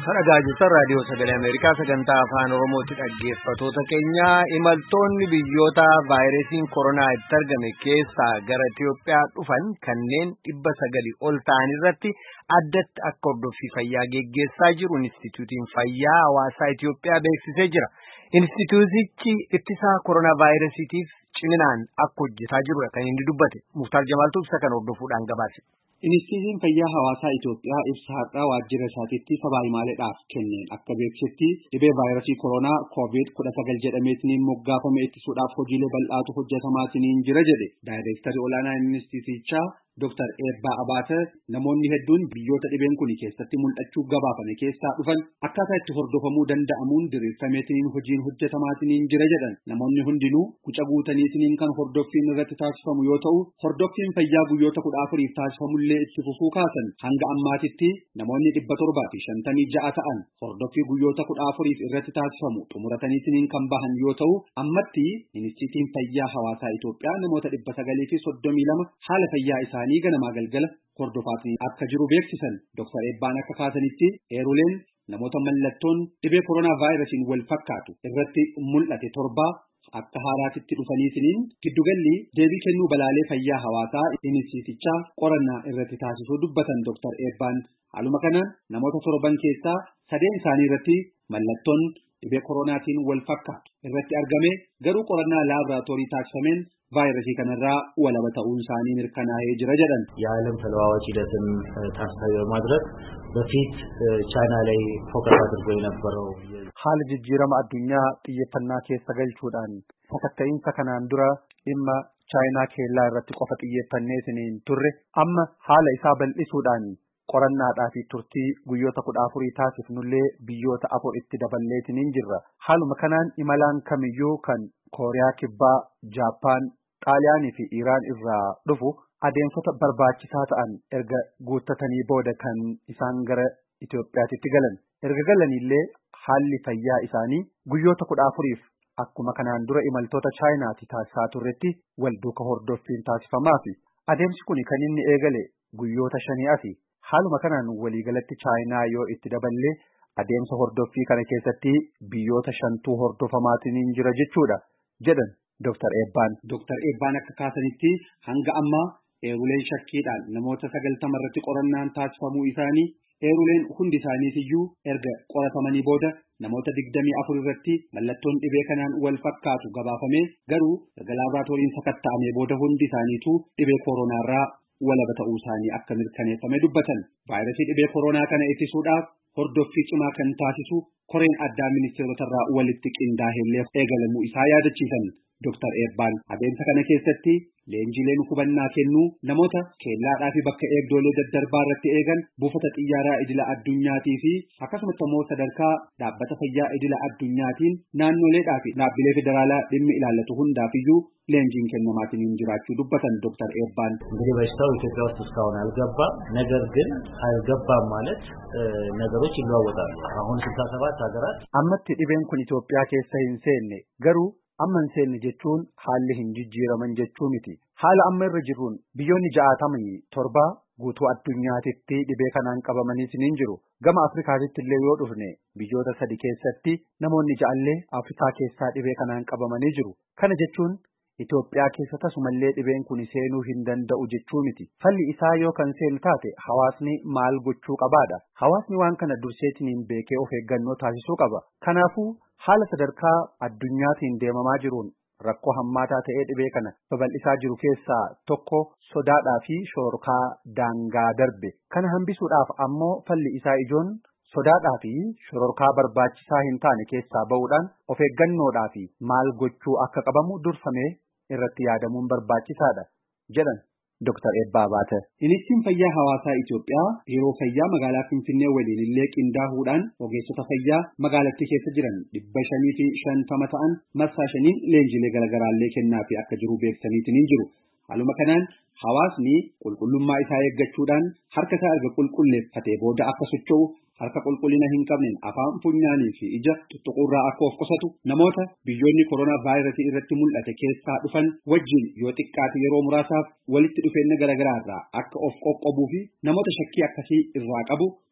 Dhaggeeffachaa jirtan raadiyoo sagalee Ameerikaa sagantaa afaan Oromooti dhaggeeffatoota keenya imaltoonni biyyoota vaayirasiin koronaa itti argame keessaa gara Itoophiyaa dhufan kanneen dhibba sagali ol ta'an irratti addatti akka hordoffii fayyaa geggeessaa jiru Inistituutiin Fayyaa Hawaasaa Itoophiyaa beeksisee jira. Inistituutichi ittisaa koronaa vaayirasiitiif ciminaan akka hojjetaa jirudha kan inni dubbate. Muktaar Jamaaltuu ibsa kan hordofuudhaan gabaase. Inistituutiin fayyaa hawaasaa Itoophiyaa ibsa har'aa waajjira isaatiitti sabaa himaaleedhaaf kenneen akka beeksisetti dhibee vaayirasii koronaa koovid kudha sagal jedhameetiniin moggaafame ittisuudhaaf hojiilee bal'aatu hojjetamaatiniin jira jedhe daayireektarri olaanaa inistituutichaa Dr. Eebbaa Abaate namoonni hedduun biyyoota dhibeen kun keessatti mul'achuu gabaafame keessaa dhufan akkaataa itti hordofamuu danda'amuun diriirfameetiniin hojiin hojjetamaatiniin jira jedhan namoonni hundinuu guca guutaniitiniin kan hordoffiin irratti taasifamu yoo ta'u hordoffiin fayyaa guyyoota kudha afuriif taasifamullee itti fufuu kaasan hanga ammaatitti namoonni dhibba torbaa fi shantamii ja'a ta'an hordoffii guyyoota kudha afuriif irratti taasifamu xumurataniitiniin kan bahan yoo ta'u ammatti inistiitiin fayyaa hawaasaa Itoophiyaa namoota dhibba sagalii fi soddomii lama haala fayyaa isaanii isaanii ganamaa galgala hordofaatii akka jiru beeksisan Dr. Eebbaan akka kaasanitti eeruleen namoota mallattoon dhibee koronaa vaayirasiin wal fakkaatu irratti mul'ate torbaa akka haaraatitti dhufaniitiniin giddugalli deebii kennuu balaalee fayyaa hawaasaa inistiitichaa qorannaa irratti taasisuu dubbatan Dr. Eebbaan haaluma kanaan namoota torban keessaa sadeen isaanii irratti mallattoon dhibee koronaatiin wal fakkaatu irratti argame garuu qorannaa laaboraatoorii taasifameen ቫይረሲ kanarraa walaba ta'uun isaanii mirkanaa'ee jira jedhan የዓለም ተለዋዋጭ ሂደትን ታሳቢ በማድረግ በፊት ቻይና ላይ ፎከስ አድርጎ የነበረው haala jijjiirama addunyaa xiyyeeffannaa keessa galchuudhaan sakatta'iinsa kanaan dura dhimma chaayinaa keellaa irratti qofa xiyyeeffanneetiniin turre amma haala isaa bal'isuudhaan qorannaadhaa fi turtii guyyoota kudha afurii taasifnullee biyyoota afur itti daballeetiniin jirra haaluma kanaan imalaan kamiyyuu kan kooriyaa kibbaa jaappaan xaaliyaanii fi iiraan irraa dhufu adeemsota barbaachisaa ta'an erga guuttatanii booda kan isaan gara Itoophiyaatti galan erga galanillee haalli fayyaa isaanii guyyoota kudha afuriif akkuma kanaan dura imaltoota chaayinaati taasisaa turretti wal duuka hordoffiin taasifamaa fi adeemsi kun kan inni eegale guyyoota shanii asi haaluma kanaan waliigalatti chaayinaa yoo itti daballee adeemsa hordoffii kana keessatti biyyoota shantuu hordofamaatiin jira jechuudha jedhan Dr. Eebbaan. Dr. Eebbaan akka kaasanitti hanga ammaa eeruleen shakkiidhaan namoota sagaltama irratti qorannaan taasifamuu isaanii eeruleen hundi isaaniitiyyuu erga qoratamanii booda namoota digdamii afur irratti mallattoon dhibee kanaan wal fakkaatu gabaafame garuu erga laaboraatooriin sakatta'amee booda hundi isaaniitu dhibee kooronaarraa walaba ta'uu isaanii akka mirkaneeffame dubbatan vaayirasii dhibee koronaa kana ittisuudhaaf hordoffii cimaa kan taasisu koreen addaa ministeerotarraa walitti qindaa'ellee eegalamuu isaa yaadachiisan Dr. Eebbaan adeemsa kana keessatti leenjileen hubannaa kennuu namoota keellaadhaa fi bakka eegdolee daddarbaa irratti eegan buufata xiyyaaraa idila addunyaatii fi akkasumas immoo sadarkaa dhaabbata fayyaa idila addunyaatiin naannoleedhaa fi dhaabbilee federaalaa dhimmi ilaallatu hundaafiyyuu leenjiin kennamaatiin jiraachuu dubbatan ዶክተር ኤባን እንግዲህ በሽታው ኢትዮጵያ ውስጥ እስካሁን አልገባም። ነገር ግን አልገባም ማለት ነገሮች ይለዋወጣሉ። አሁን ስልሳ ሰባት ሀገራት ammatti dhibeen kun Itoophiyaa keessa hin seenne garuu amma hin seenne jechuun haalli hin jijjiiraman jechuu miti. Haala amma irra jirruun biyyoonni ja'atamii torba guutuu addunyaatitti dhibee kanaan qabamanii hin jiru. Gama Afrikaatitti illee yoo dhufne biyyoota sadi keessatti namoonni ja'allee Afrikaa keessaa dhibee kanaan qabamanii jiru. Kana jechuun Itoophiyaa keessa tasumallee dhibeen kun seenuu hin danda'u jechuu miti. Falli isaa yoo kan seenu taate hawaasni maal gochuu qabaadha. Hawaasni waan kana durseetiniin beekee of eeggannoo taasisuu qaba. Kanaafuu haala sadarkaa addunyaatiin deemamaa jiruun rakkoo hammaataa ta'ee dhibee kana babal'isaa jiru keessaa tokko sodaadhaa fi shoorkaa daangaa darbe. Kana hambisuudhaaf ammoo falli isaa ijoon sodaadhaa fi shororkaa barbaachisaa hin taane keessaa ba'uudhaan of eeggannoodhaa fi maal gochuu akka qabamu durfamee irratti yaadamuun barbaachisaadha jedhan Dr. Eebbaa Baate. Ministeerri fayyaa hawaasaa Itoophiyaa yeroo fayyaa magaalaa Finfinnee waliin illee qindaahuudhaan ogeessota fayyaa magaalattii keessa jiran dhibba shanii fi shantama ta'an marsaa shaniin leenjilee garaagaraallee kennaa fi akka jiru beeksisaniitiin jiru. Haaluma kanaan hawaasni qulqullummaa isaa eeggachuudhaan harka isaa erga qulqulleeffatee booda akka socho'u harka qulqullina hin qabneen afaan funyaanii fi ija tuttuquurraa akka of qusatu namoota biyyoonni koronaa vaayirasii irratti mul'ate keessaa dhufan wajjin yoo xiqqaate yeroo muraasaaf walitti dhufeenya garaagaraa irraa akka of qoqqobuu fi namoota shakkii akkasii irraa qabu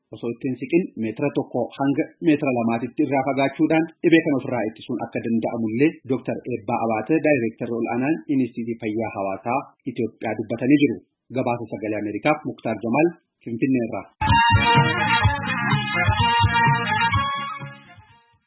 osoo ittiin siqin meetira tokko hanga meetira lamaatitti irraa fagaachuudhaan dhibee kana ofirraa ittisuun akka danda'amullee Dr. Eebbaa Abaatee daayireektarri ol'aanaan Inistiitiyuutii Fayyaa Hawaasaa Itoophiyaa dubbatanii jiru. Gabaasa sagalee Ameerikaaf Muktaar Jamaal Finfinneerraa.